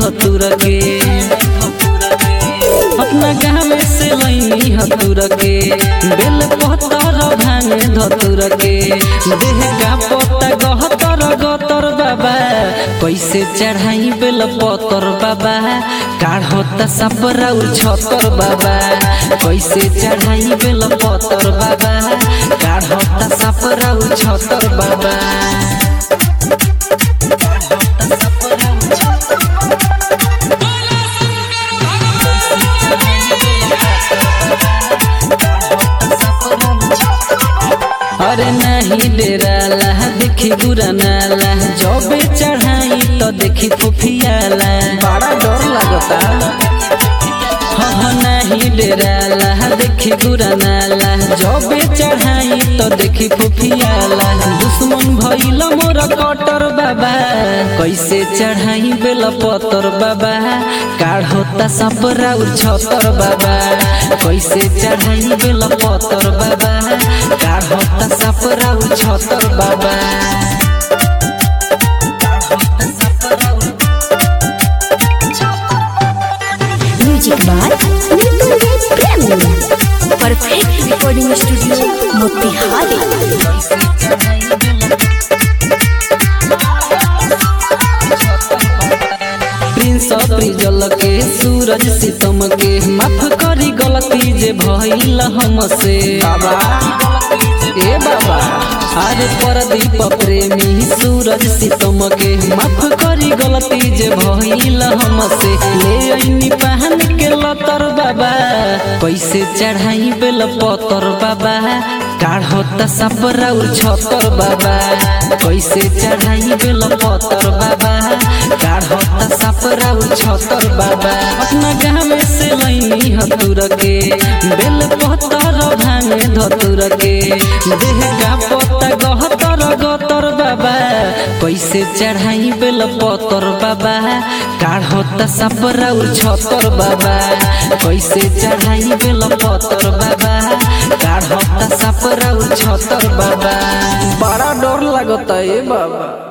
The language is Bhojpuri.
धतुर के अपना गाँव से लैनी हतुर के बेल पहतर भांग धतुर के देह का पत्ता गहतर गतर बाबा कैसे चढ़ाई बेल पतर बाबा काढ़ता सपरा छतर बाबा कैसे चढ़ाई बेल पतर बाबा काढ़ता सपरा छतर बाबा अरे नहीं डेराला देखी बुरा नाला जबे चढ़ाई तो देखी फुफियाला बड़ा डर लगता हाँ हाँ नहीं डेराला देखी बुरा नाला जबे चढ़ाई तो देखी फुफियाला दुश्मन भइल मोर कटर बाबा कैसे चढ़ाई बेल पतर बाबा काढ़ता सपरा छतर बाबा कैसे चढ़ाई बेल पतर बाबा काढ़ता सपरा छतर बाबा music by Nikunj Prem perfect recording studio Motihari Prince Prijal के सूरज सितम के माफ करी गलती जे भइल हमसे बाबा ए बाबा अरे परदीप प्रेमी सूरज सितम के माफ करी गलती जे भइल हमसे ले आईनी पहन के लतर बाबा कैसे चढ़ाई बेल पतर बाबा काढ़ता सपरा छतर बाबा कैसे चढ़ाई बेल पतर बाबा काढ़ता सपरा छतर बाबा अपना गाँव से लैनी हतुर के बेल पतर भांग धतुर के देह का पत्ता गहतर गतर बाबा कैसे चढ़ाई बेल पतर बाबा काढ़ता सपरा छतर बाबा कैसे चढ़ाई बेल पतर बाबा काढ़ता सपरा छतर बाबा बड़ा डर लगता है बाबा